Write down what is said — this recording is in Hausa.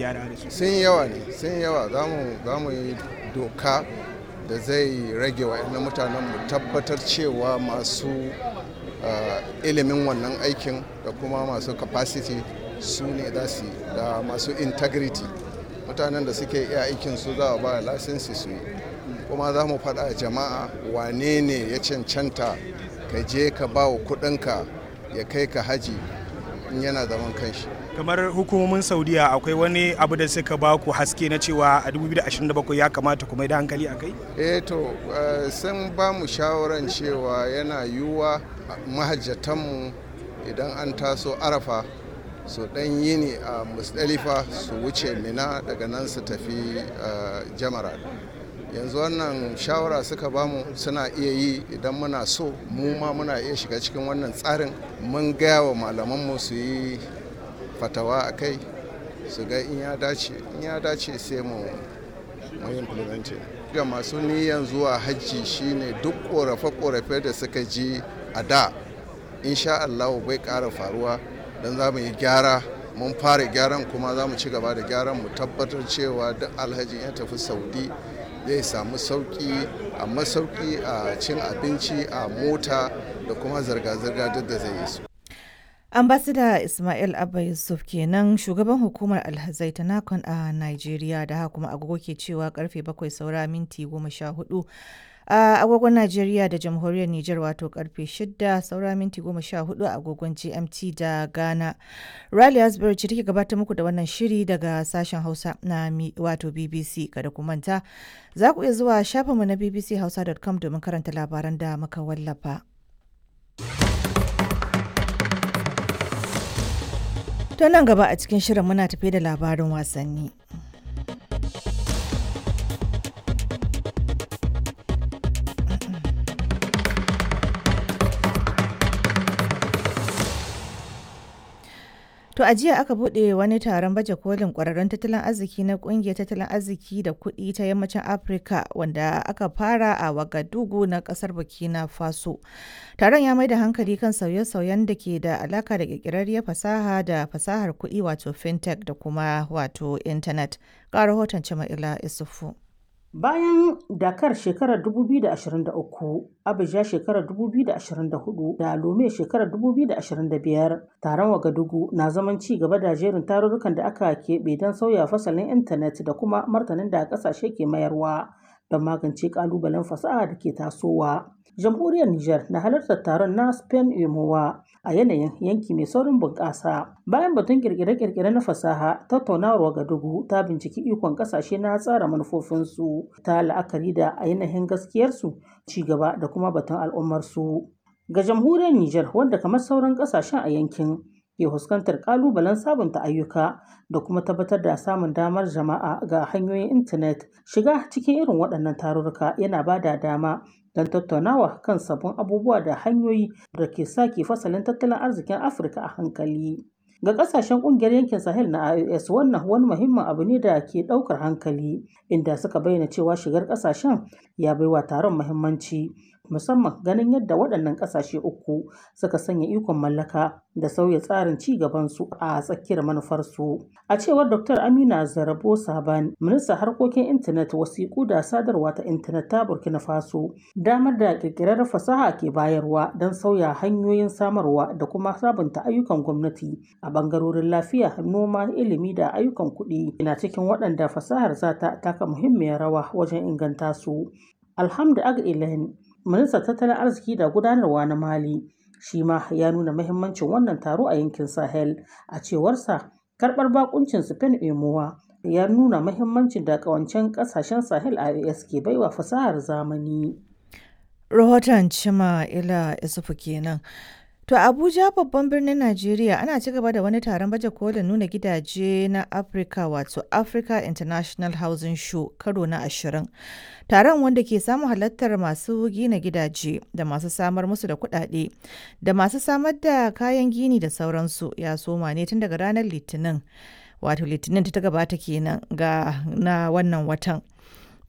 gyara da su sun yawa ne sun yawa za mu yi doka da zai rage wa mutanen mu tabbatar cewa masu ilimin wannan aikin da kuma masu capacity su ne za su da masu integrity mutanen da suke iya aikin su za a ba lasinsi su yi kuma za mu faɗa jama'a wane ne ya cancanta ka je ka ba wa kuɗinka ya kai ka haji in yana zaman kanshi kamar hukumomin saudiya akwai wani abu da suka ba ku haske na cewa a 2027 ya kamata kuma da hankali a kai eh to sun ba mu shawaran cewa yana yiwuwa mahajjatanmu idan an taso arafa su dan yini a musdalifa su wuce mina daga nan su tafi jamara yanzu wannan shawara suka bamu suna iya yi idan muna so mu ma muna iya shiga cikin wannan tsarin mun gaya wa malamanmu su yi fatawa a kai su ga in ya dace in ya dace sai mu mu implementing ga masu niyan zuwa hajji shine duk korafe-korafe da suka ji a da insha Allah bai ƙara faruwa don za mu yi gyara mun fara gyaran kuma za mu ci gaba da gyaran mu tabbatar cewa duk alhaji ya tafi saudi zai samu sauki a masauki a cin abinci a mota da kuma zirga-zirga duk da zai yi su ambasada ismail abba yusuf kenan shugaban hukumar alhazai ta nakon a nigeria da haka kuma agogo ke cewa karfe bakwai saura minti goma sha hudu a agogon Najeriya da jamhuriyar Nijar wato karfe 6 saura minti 14 a agogon GMT da Ghana. Riley Asbury ce take gabatar muku da wannan shiri daga sashen Hausa na wato BBC kada ku manta. Za ku iya zuwa shafinmu na bbchausa.com domin karanta labaran da muka wallafa. To nan gaba a cikin shirin muna tafe da labarin wasanni. To a jiya aka buɗe wani taron baje kolin ƙwararrun tattalin arziki na ƙungiyar tattalin arziki da kuɗi ta yammacin Afirka wanda aka fara a Wagadugu na ƙasar Burkina Faso. Taron ya mai da hankali kan sauye-sauyen da ke da alaka da ƙirƙirarriyar fasaha da fasahar kuɗi wato fintech da kuma wato intanet. Ga rahoton Jama'ila Isufu. Bayan Dakar shekarar 2023, Abuja shekarar 2024 da Lome shekarar 2025, taron Wagadugu na zaman ci gaba da jerin tarurrukan da aka keɓe don sauya fasalin intanet da kuma martanin da ƙasashe ke mayarwa don magance ƙalubalen fasaha da ke tasowa. Jamhuriyar Nijar na halartar taron na Spain Emowa a yanayin yanki mai saurin bunƙasa. Bayan batun kirkire-kirkire na fasaha, tattaunawar Wagadugu ta binciki ikon ƙasashe na tsara manufofinsu ta la'akari da ainihin gaskiyarsu, ci gaba da kuma batun al'ummarsu. Ga jamhuriyar Nijar wanda kamar sauran ƙasashen a yankin ke fuskantar ƙalubalen sabunta ayyuka da kuma tabbatar da samun damar jama'a ga hanyoyin intanet shiga cikin irin waɗannan tarurruka yana ba da dama don tattaunawa kan sabbin abubuwa da hanyoyi da ke sake fasalin tattalin arzikin afirka a hankali ga kasashen kungiyar yankin sahel na ios wannan wani muhimmin abu ne da ke daukar hankali inda suka bayyana cewa shigar kasashen ya baiwa taron muhimmanci musamman ganin yadda waɗannan ƙasashe uku suka sanya ikon mallaka da sauya tsarin ci gabansu a tsakiyar manufarsu. A cewar Dr. Amina Zarabo Saban, ministan harkokin intanet wasiƙu da sadarwa ta intanet ta Burkina Faso, damar da ƙirƙirar fasaha ke bayarwa don sauya hanyoyin samarwa da kuma sabunta ayyukan gwamnati a ɓangarorin lafiya, noma, ilimi da ayyukan kuɗi na cikin waɗanda fasahar za ta taka muhimmiyar rawa wajen inganta su. Alhamdu Ag ministan tattalin arziki da gudanarwa na mali shi ma ya nuna mahimmancin wannan taro a yankin sahel a cewarsa karbar bakuncin spain emowa ya nuna mahimmancin da kawancen kasashen sahel a ke baiwa fasahar zamani rahoton cima ila isufu kenan To Abuja babban birnin Najeriya ana ci gaba da wani taron baje kolin nuna gidaje na Africa wato Africa International Housing Show karo na ashirin. Taron wanda ke samun halartar masu gina gidaje da masu samar musu da kuɗaɗe da masu samar da kayan gini da sauransu ya soma ne tun daga ranar Litinin. Wato Litinin ta gabata kenan ga na wannan watan.